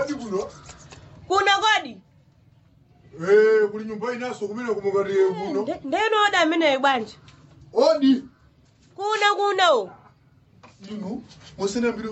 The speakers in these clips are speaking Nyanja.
odi kuno kuno kodi Eh, kuli nyumba inaso kumene kumukatiye kuno Nde- ndenoda ameneyo bwanji odi kuno kuno inu musinambire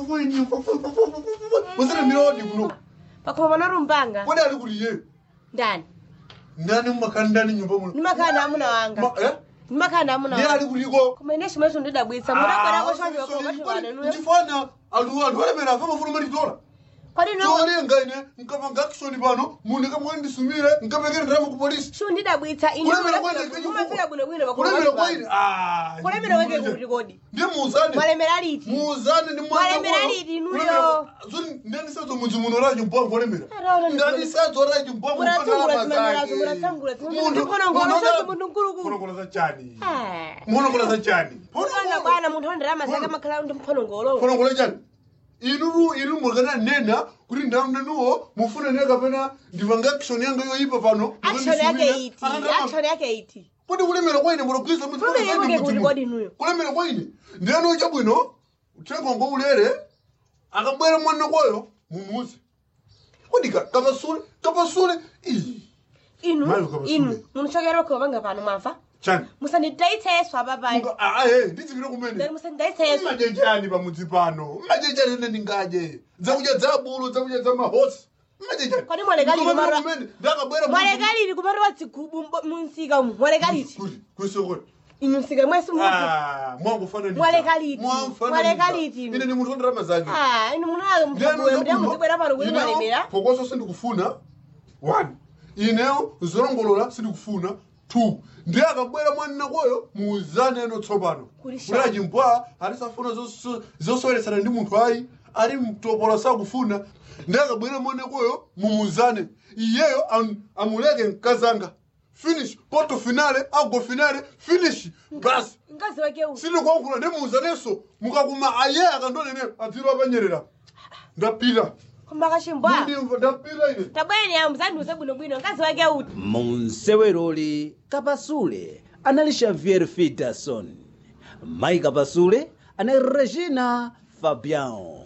musinambire odi kuno pakoma panarumbanga kodi ali kuliye ndani ndani mumakhala ndani nyumba muno ndimakhala na amuna wanga Ma- eh? ndimakhala na amuna ndiye wanga ali kuliko koma ine chimwecho ndidabwitsa mudabwerako choncho komatiwanenuyo chifana anthu anthu alemera afa mafuna malitora kodi no cholenga ine nkapanga action pano munhu kamwe ndisumire nkapekere ndiramo ku polisi shu ndidabwitsa ine kulemera kwaine mumafika bwinobwino kulemera kwaine kulemera kwake kuti kodi ndiye muuzane mwalemera liti muuzane ndi Mwalemera liti inuyo? ndanisadzo mudzi muno racho mbwangu olemera Araona ndi- ndanisadzo racho mbwangu Munatsungula zimenyerazo, munatsangula zimenyerazo. Ndikonongola zonse munthu mkulukulu. munokola za chani Ah. munokola za chani Mwana bwana munthu onderama zake amakhala ndi mphonongolo munokola chani inuru inu mukana nena kuti ndamunenuwo mufune ne kapena ndipanga action yanga yoyipa pano action yake iti action yake iti kuti kulemera kwaine mulogwiza Kulemera kwake kuti kodi inuyo? kulemera kwaine ndiyani chabwino uthengongo ulere akabwera mwana kwayo mumuzi kodi ka- kapasule kapasule ii inu Mayo kaba inu sule. munochokera pakhomanga pano mwamva chani musandidayitseso apapai Muka- ah, eh, ndizipire kumene musandidayitseso mmaje chani pamudzi pano mmaje chani ine ndingaje zakudya za bulu zakudya za mahosi mmaje chani Kodi mwalekaliti Ndikoma kumara- kumene, ndakabwera mwalekaliti kupatowa dzigubu mbo- munsika umu mwalekaliti kuti kwisokoti inu msika mwesi muzi mwangufananiza Mwalekaliti. Mwalekaliti inu. ine ni munthu ondirama zake ah inu munayo mfabwera ndiye muzibwera pano kuti mwalemera phokoso sindikufuna one ineyo zolongolola sindikufuna two ndiye akabwera mwanina kwayo muuzane eno tsopano Kuli kuti achimpwa atisafuna zoso- zosoyeresana ndi munthu ayi ali mtopola sakufuna ndiye akabwera mwanina kwayo mumuuzane iyeyo am- amuleke mkazanga finish poto finale ago finale finish basi mkazi wake uyu sindikuwankhula ndimuuzanenso mukakuma aye akandonene adziro apanyerera ndapita koma kachimbwa ndimva ndapita ine tabweni amu zandiuze bwinobwino mkazi wake uyu munseweroli kapasule anali xavier fidason mayi kapasule anali regina fabian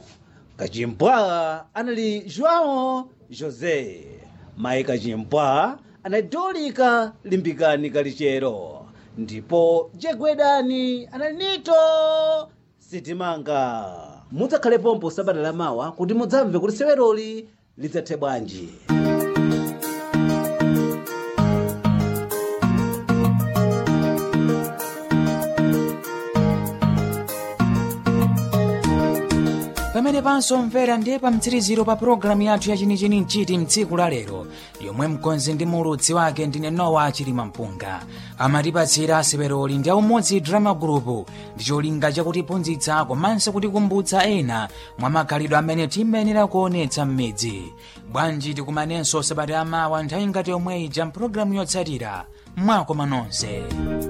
kachimpwa anali joão josé mayi kachimpwa anali dolika limbikani kalichero ndipo jegwedani anali nito sitimanga mudzakhalepo sabata lamawa kuti mudzamve kuti seweroli lidzathe bwanji pamene pansomvera ndiye pa mtsiriziro pa pulogalamu yathu yachinichini mchiti mtsiku la lero yomwe mkonzi ndi mulutsi wake ndine nowa chilima mpunga amatipatsira aseweroli ndi aumodzi drama group ndi cholinga chakutiphunzitsa komanso kutikumbutsa ena mwa makhalidwe amene timayenera kuonetsa m'midzi bwanji tikumanenso sabata yamawa nthawi ngati yomwe ija mpulogalamu yotsatira mwakoma nonse